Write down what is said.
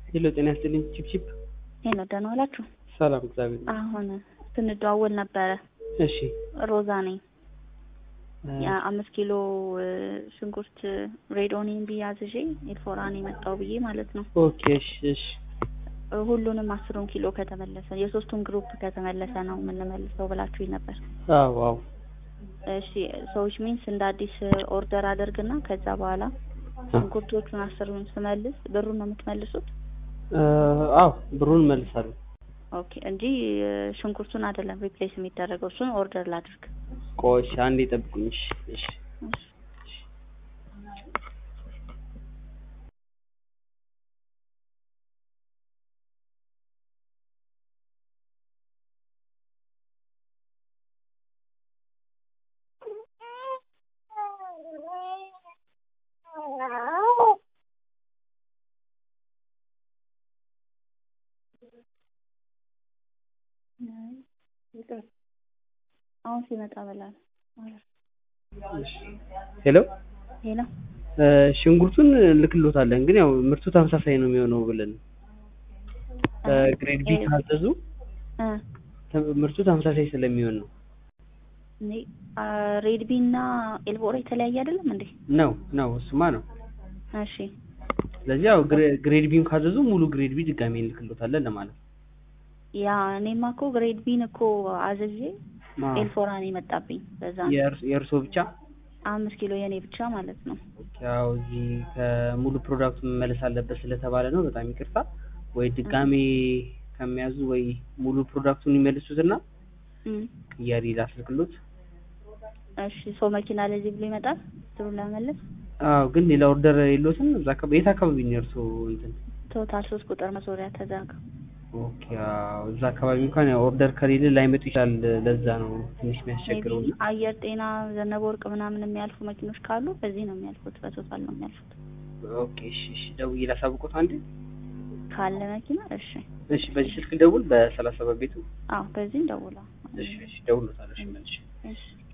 ሄሎ ጤና ይስጥልኝ ቺፕቺፕ ሄሎ ደህና ዋላችሁ? ሰላም እግዚአብሔር ይመስገን። አሁን ስንደዋወል ነበረ። እሺ ሮዛ ነኝ። እ፣ የአምስት ኪሎ እ፣ ሽንኩርት ሬድ ኦኒየን ብዬ አዝዤ ኤልፎራን የመጣው ብዬ ማለት ነው። ኦኬ እሺ እሺ እ፣ ሁሉንም አስሩን ኪሎ ከተመለሰ የሶስቱን ግሩፕ ከተመለሰ ነው የምንመልሰው ብላችሁኝ ነበር። አዎ አዎ እሺ ሰዎች ሚንስ እንደ አዲስ ኦርደር አደርግና ከዛ በኋላ ሽንኩርቶቹን አስሩን ስመልስ ብሩን ነው የምትመልሱት? እ፣ አዎ ብሩን መልሳለሁ። ኦኬ እንጂ እ፣ ሽንኩርቱን አይደለም ሪፕሌስ የሚደረገው እሱን ኦርደር ላድርግ። ቆይ እሺ አንዴ ጠብቁኝ። እሺ እሺ እሺ። አሁን ሲመጣ በላል ሄሎ ሄሎ እ፣ ሽንኩርቱን ልክሎታለን ግን ያው ምርቱ ተመሳሳይ ነው የሚሆነው ብለን እ፣ ግሬድ ቢ ካዘዙ እ ተ- ምርቱ ተመሳሳይ ስለሚሆን ነው እኔ አ፣ ሬድ ቢ እና ኤልቦራ የተለያየ አይደለም እንዴ? ነው ነው እሱማ ነው። እሺ ስለዚህ ያው ግሬ- ግሬድ ቢን ካዘዙ ሙሉ ግሬድ ቢ ድጋሜ እንልክሎታለን ለማለት ነው። ያ እኔማ እኮ ግሬድ ቢን እኮ አዝዤ አዎ። ኤልፎራን የመጣብኝ በዛ ነው። የእርስ- የእርሶ ብቻ አምስት ኪሎ የኔ ብቻ ማለት ነው። ያው እዚህ ከሙሉ ፕሮዳክቱ መመለስ አለበት ስለተባለ ነው። በጣም ይቅርታ። ወይ ድጋሜ ከሚያዙ ወይ ሙሉ ፕሮዳክቱን ይመልሱትና እም፣ ቅያሪ ላስልክሎት። እሺ ሰው መኪና ለዚህ ብሎ ይመጣል ስሩን ለመመለስ አዎ ግን ሌላ ኦርደር የለዎትም? እዛ አካባቢ የት አካባቢ ነው የእርሶ እንትን? ቶታል ሶስት ቁጥር መሶሪያ ተዛጋ። ኦኬ አዎ እዛ አካባቢ እንኳን ያው ኦርደር ከሌለ ላይመጡ ይችላል። ለዛ ነው ትንሽ የሚያስቸግረው። ሜቢ አየር ጤና ዘነበ ወርቅ ምናምን የሚያልፉ መኪኖች ካሉ በዚህ ነው የሚያልፉት፣ በቶታል ነው የሚያልፉት። ኦኬ እሺ እሺ ደውዬ ላሳውቆት አንዴ። ካለ መኪና እሺ። እሺ በዚህ ስልክ ደውል በሰላሳ ሰባት ቤቱ አዎ በዚህ እንደውላ። እሺ እሺ ደውሎታል። እሺ መልሼ እሺ